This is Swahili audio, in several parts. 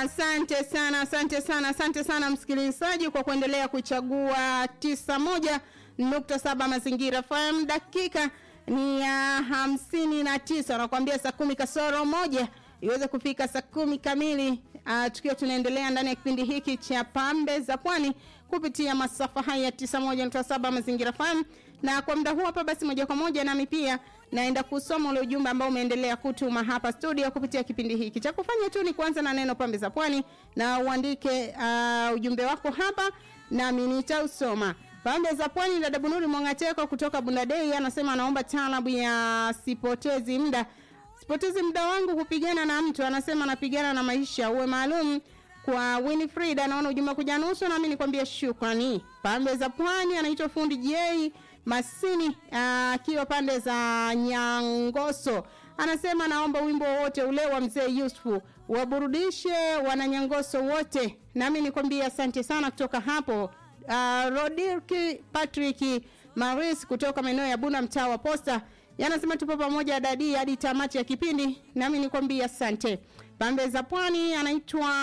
Asante sana, asante sana, asante sana msikilizaji kwa kuendelea kuchagua tisa moja nukta saba Mazingira FM. Dakika ni ya hamsini na tisa nakwambia saa kumi kasoro moja iweze kufika saa kumi kamili. Uh, tukiwa tunaendelea ndani ya kipindi hiki cha pambe za pwani kupitia masafa haya tisa moja nukta saba Mazingira FM, na kwa muda huu hapa basi moja kwa moja nami pia naenda kusoma ule ujumbe ambao umeendelea kutuma hapa studio kupitia kipindi hiki. Cha kufanya tu ni kuanza na neno pambe za pwani na uandike uh, ujumbe wako hapa nami nitausoma. Pambe za pwani, dada Bunuri Mwangateko kutoka Bundadei anasema anaomba taalabu ya sipotezi muda sipotezi muda wangu kupigana na mtu, anasema anapigana na maisha, uwe maalum kwa Winifred. Anaona ujumbe kuja nusu, nami nikwambia shukrani. Pambe za pwani, anaitwa fundi J Masini akiwa uh, pande za Nyangoso, anasema naomba wimbo wowote ule wa mzee Yusufu waburudishe wananyangoso wote, nami nikwambia asante sana kutoka hapo. Uh, Rodirki Patrick Maris kutoka maeneo ya Buna, mtaa wa Posta yanasema tupo pamoja dadi hadi tamati ya kipindi, nami nikwambia asante. Pambe za pwani anaitwa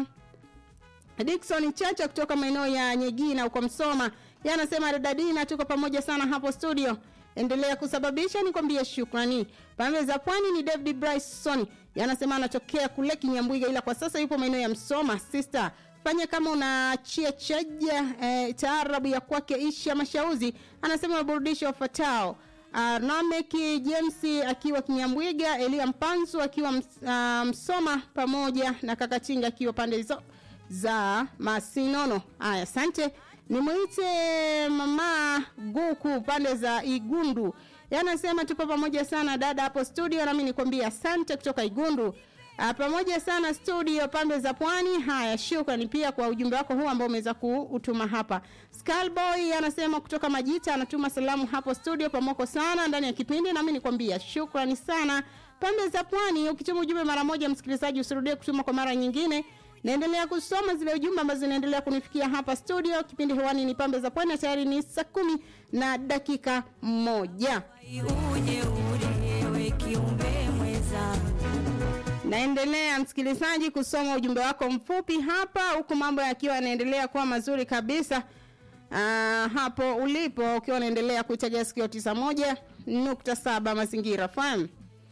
Dickson Chacha kutoka maeneo ya Nyegina huko Msoma, yanasema dadadina, tuko pamoja sana hapo studio, endelea kusababisha, nikwambie shukrani. Pambe za pwani ni David Bryson, yanasema anatokea kule Kinyambwiga, ila kwa sasa yupo maeneo ya Msoma. Sister fanya kama unachia chaja eh, taarabu ya kwake Isha Mashauzi, anasema waburudisho wafatao Arnameki James akiwa Kinyambwiga, Elia Mpanzu akiwa ms, uh, Msoma pamoja na Kakatinga akiwa pande hizo za Masinono. Haya, asante. Nimwite mama Guku pande za Igundu, yanasema tupo pamoja sana dada hapo studio, nami nikwambia asante kutoka Igundu. Uh, pamoja sana studio pambe za pwani. Haya, shukrani pia kwa ujumbe wako huu ambao umeweza kuutuma hapa. Skullboy anasema kutoka Majita, anatuma salamu hapo studio, pamoko sana ndani ya kipindi, nami nikwambia shukrani sana pambe za pwani. Ukituma ujumbe mara moja, msikilizaji, usirudie kutuma kwa mara nyingine. Naendelea kusoma zile ujumbe ambazo zinaendelea kunifikia hapa studio. Kipindi hewani ni pambe za pwani, tayari ni saa kumi na dakika moja. uje ulewe kiumbe mweza Naendelea msikilizaji kusoma ujumbe wako mfupi hapa, huku mambo yakiwa yanaendelea kuwa mazuri kabisa. Uh, hapo ulipo ukiwa unaendelea kuitegea sikio tisa moja nukta saba Mazingira FM.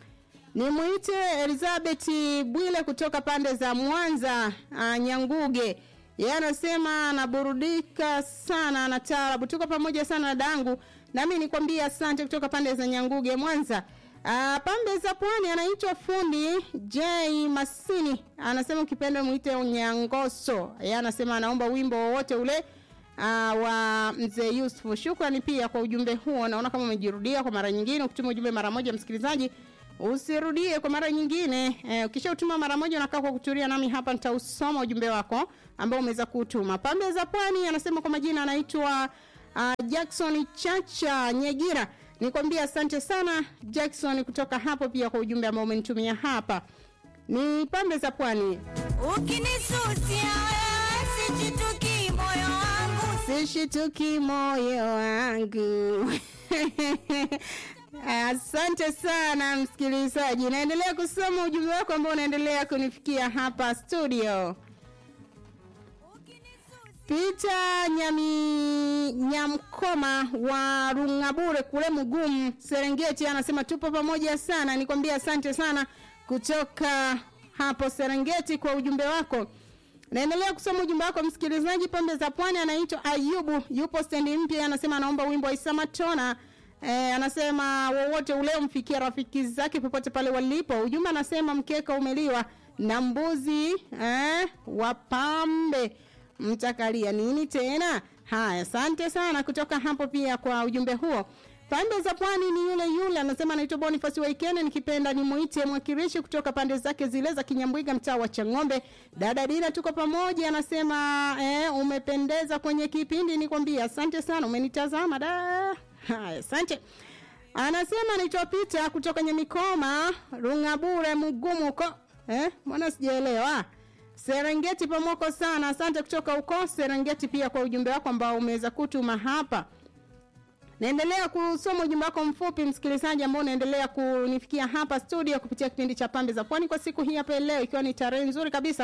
Nimwite Elizabeth Bwile kutoka pande za Mwanza uh, Nyanguge. Yeye anasema anaburudika sana na taarabu. Tuko pamoja sana dadangu, nami nikwambia asante kutoka pande za Nyanguge Mwanza. Uh, pambe za pwani anaitwa fundi J Masini, anasema ukipenda mwite Nyangoso. Yeye anasema anaomba wimbo wowote ule uh, wa mzee Yusufu. Shukrani pia kwa ujumbe huo, naona kama umejirudia kwa mara nyingine. Ukituma ujumbe mara moja, msikilizaji, usirudie kwa mara nyingine. Eh, ukisha utuma mara moja unakaa kwa kutulia, nami hapa nitausoma ujumbe wako ambao umeweza kutuma. Pambe za pwani anasema kwa majina anaitwa uh, Jackson Chacha Nyegira nikwambia asante sana Jackson kutoka hapo pia kwa ujumbe ambao umenitumia hapa. Ni pambe za pwani. ukinisusia wewe sijituki moyo wangu Sishituki moyo wangu. Asante sana msikilizaji, naendelea kusoma ujumbe wako ambao unaendelea kunifikia hapa studio. Peter Nyami Nyamkoma wa Rungabure kule Mugumu Serengeti anasema tupo pamoja sana. Nikwambia asante sana kutoka hapo Serengeti kwa ujumbe wako. Naendelea kusoma ujumbe wako msikilizaji. Pembe za Pwani anaitwa Ayubu, yupo stendi mpya, anasema anaomba wimbo wa Isa Matona. E, anasema wowote ule umfikia rafiki zake popote pale walipo. Ujumbe anasema mkeka umeliwa na mbuzi eh, wapambe mtakalia nini tena? Haya, asante sana kutoka hapo pia kwa ujumbe huo. Pande za pwani ni yule yule, anasema anaitwa Boniface Waikene, nikipenda nimuite mwakilishi kutoka pande zake zile za Kinyambwiga, mtaa wa Chang'ombe. Dada Dina, tuko pamoja, anasema eh, umependeza kwenye kipindi, nikwambia asante sana, umenitazama da. Haya, asante. Anasema anaitwa Peter kutoka Nyamikoma, Rungabure, Mugumu huko. Eh, mbona sijaelewa? Serengeti pamoko sana. Asante kutoka huko Serengeti pia kwa ujumbe wako ambao umeweza kutuma hapa. Naendelea kusoma ujumbe wako mfupi msikilizaji, ambao unaendelea kunifikia hapa studio kupitia kipindi cha Pambe za Pwani kwa siku hii hapa leo, ikiwa ni tarehe nzuri kabisa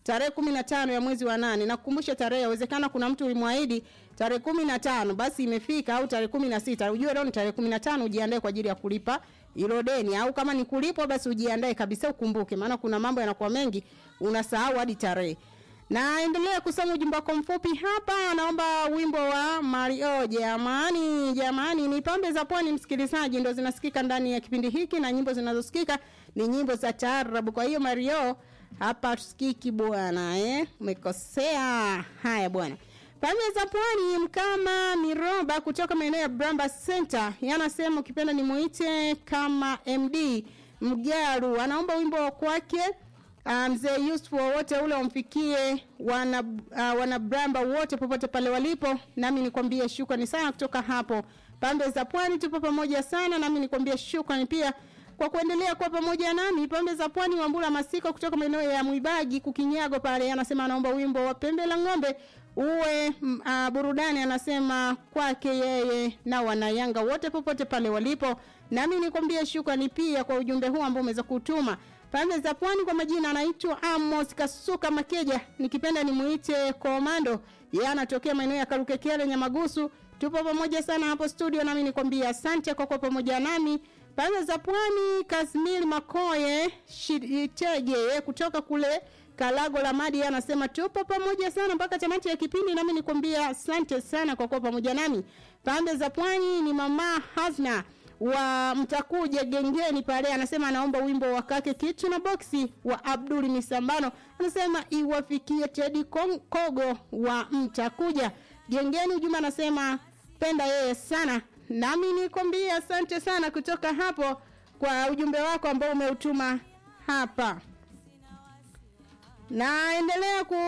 tarehe kumi na tano ya mwezi wa nane nakukumbusha tarehe yawezekana kuna mtu ulimwahidi tarehe kumi na tano basi imefika au tarehe kumi na sita ujue leo ni tarehe kumi na tano ujiandae kwa ajili ya kulipa hilo deni au kama ni kulipwa basi ujiandae kabisa ukumbuke maana kuna mambo yanakuwa mengi unasahau hadi tarehe naendelea kusoma ujumbe wako mfupi hapa anaomba wimbo wa mario jamani jamani ni pambe za pwani msikilizaji ndo zinasikika ndani ya kipindi hiki na nyimbo zinazosikika ni nyimbo za taarabu kwa hiyo mario hapa tusikiki bwana eh? umekosea haya bwana pambe za pwani mkama miroba kutoka maeneo ya bramba center yanasema ukipenda nimuite kama md mgaru anaomba wimbo wa kwake Ah, mzee Yusuf wowote ule wamfikie wana uh, wana Bramba wote popote pale walipo, nami nikwambie shukrani sana kutoka hapo pambe za pwani. Tupo pamoja sana, nami nikwambie shukrani pia kwa kuendelea kuwa pamoja nami pambe za pwani. Wambula Masiko kutoka maeneo ya Mwibagi Kukinyago pale, anasema anaomba wimbo wa pembe la ng'ombe uwe mm, uh, burudani, anasema kwake yeye na wanayanga wote popote pale walipo, nami nikwambie shukrani pia kwa ujumbe huu ambao umeweza kutuma pande za pwani kwa majina anaitwa Amos Kasuka Makeja, nikipenda nimuite Komando. Yeye anatokea maeneo ya Karukekele Nyamagusu. Tupo pamoja sana hapo studio, nami nikwambia asante kwa kuwa pamoja nami. Pande za pwani Kasmil Makoye Shitege kutoka kule Kalago la Madi yeye anasema tupo pamoja sana mpaka tamati ya kipindi, nami nikwambia asante sana kwa kuwa pamoja nami. Pande za pwani ni mama Hazna wa mtakuja gengeni pale anasema anaomba wimbo wa kake kitu na boksi wa Abdul Misambano anasema iwafikie Teddy Kong- Kogo wa mtakuja gengeni ujuma anasema penda yeye sana nami nikwambia asante sana kutoka hapo kwa ujumbe wako ambao umeutuma hapa naendelea ku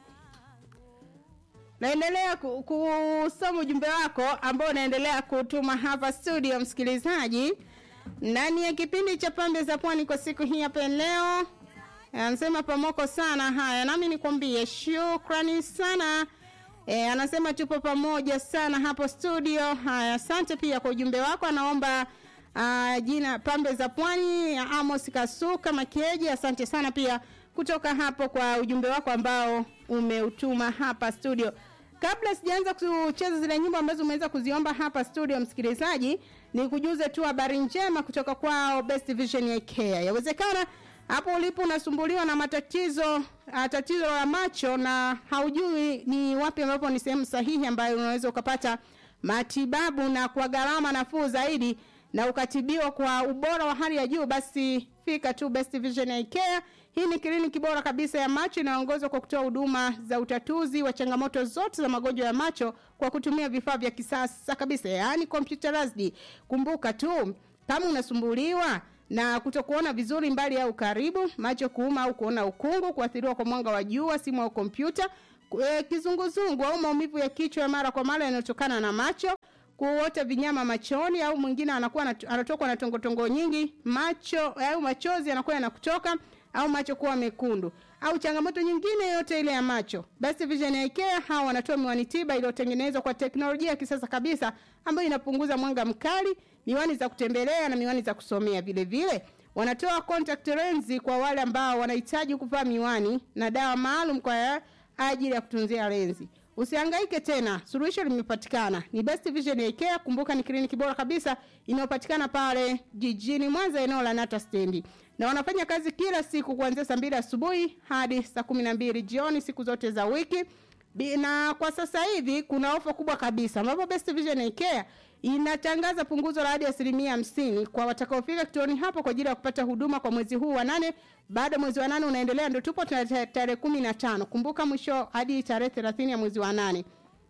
naendelea ku- kusoma ujumbe wako ambao unaendelea kutuma hapa studio msikilizaji ndani ya kipindi cha pambe za pwani kwa siku hii hapa leo anasema pamoko sana haya nami nikwambie shukrani sana e, anasema tupo pamoja sana hapo studio haya asante pia kwa ujumbe wako anaomba uh, jina pambe za pwani ya amos kasuka makeji asante sana pia kutoka hapo kwa ujumbe wako ambao umeutuma hapa studio kabla sijaanza kucheza zile nyimbo ambazo umeweza kuziomba hapa studio msikilizaji ni kujuze tu habari njema kutoka kwao best vision ya care yawezekana hapo ulipo unasumbuliwa na matatizo uh, tatizo la macho na haujui ni wapi ambapo ni sehemu sahihi ambayo unaweza ukapata matibabu na kwa gharama nafuu zaidi na ukatibiwa kwa ubora wa hali ya juu basi fika tu best vision Eye care hii ni kliniki bora kabisa ya macho inayoongozwa kwa kutoa huduma za utatuzi wa changamoto zote za magonjwa ya macho kwa kutumia vifaa vya kisasa kabisa yaani computerized kumbuka tu kama unasumbuliwa na kutokuona vizuri mbali au karibu macho kuuma au kuona ukungu kuathiriwa kwa mwanga wa jua simu au kompyuta e, kizunguzungu au maumivu ya kichwa ya mara kwa mara yanayotokana na macho kuota vinyama machoni au mwingine anakuwa anat- anatokwa na tongotongo nyingi macho au machozi yanakuwa yanakutoka au macho kuwa mekundu au changamoto nyingine yote ile ya macho basi vision Eye care hawa wanatoa miwani tiba iliyotengenezwa kwa teknolojia ya kisasa kabisa ambayo inapunguza mwanga mkali miwani za kutembelea na miwani za kusomea vile vile wanatoa contact lensi kwa wale ambao wanahitaji kuvaa miwani na dawa maalum kwa ajili ya kutunzia lenzi usihangaike tena suluhisho limepatikana ni best vision Eye care kumbuka ni kliniki bora kabisa inayopatikana pale jijini mwanza eneo la nata stendi na wanafanya kazi kila siku kuanzia saa mbili asubuhi hadi saa kumi na mbili jioni siku zote za wiki Bi- na kwa sasa hivi kuna ofa kubwa kabisa ambapo best vision Eye care inatangaza punguzo la hadi asilimia hamsini kwa watakaofika kituoni hapo kwa ajili ya kupata huduma kwa mwezi huu wa nane baada mwezi wa nane unaendelea ndo tupo tare- tarehe kumi na tano kumbuka mwisho hadi tarehe thelathini ya mwezi wa nane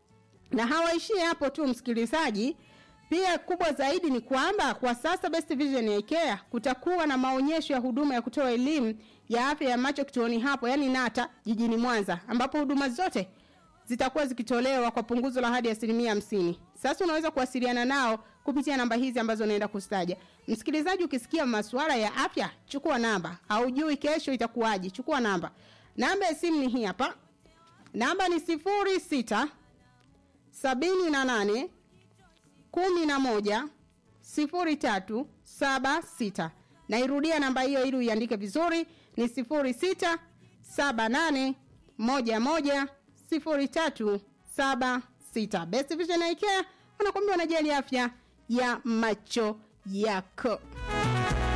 na hawaishii hapo tu msikilizaji pia kubwa zaidi ni kwamba kwa sasa best vision Eye care kutakuwa na maonyesho ya huduma ya kutoa elimu ya afya ya macho kituoni hapo yani nata jijini mwanza ambapo huduma zote zitakuwa zikitolewa kwa punguzo la hadi asilimia hamsini sasa unaweza kuwasiliana nao kupitia namba hizi ambazo naenda kustaja msikilizaji ukisikia masuala ya afya chukua namba haujui kesho itakuwaje chukua namba namba ya simu ni hii hapa namba ni sifuri sita sabini na nane kumi na moja sifuri tatu saba sita nairudia namba hiyo ili uiandike vizuri ni sifuri sita 78 11 03 76. Best Vision Eye Care wanakuambia wanajali afya ya macho yako.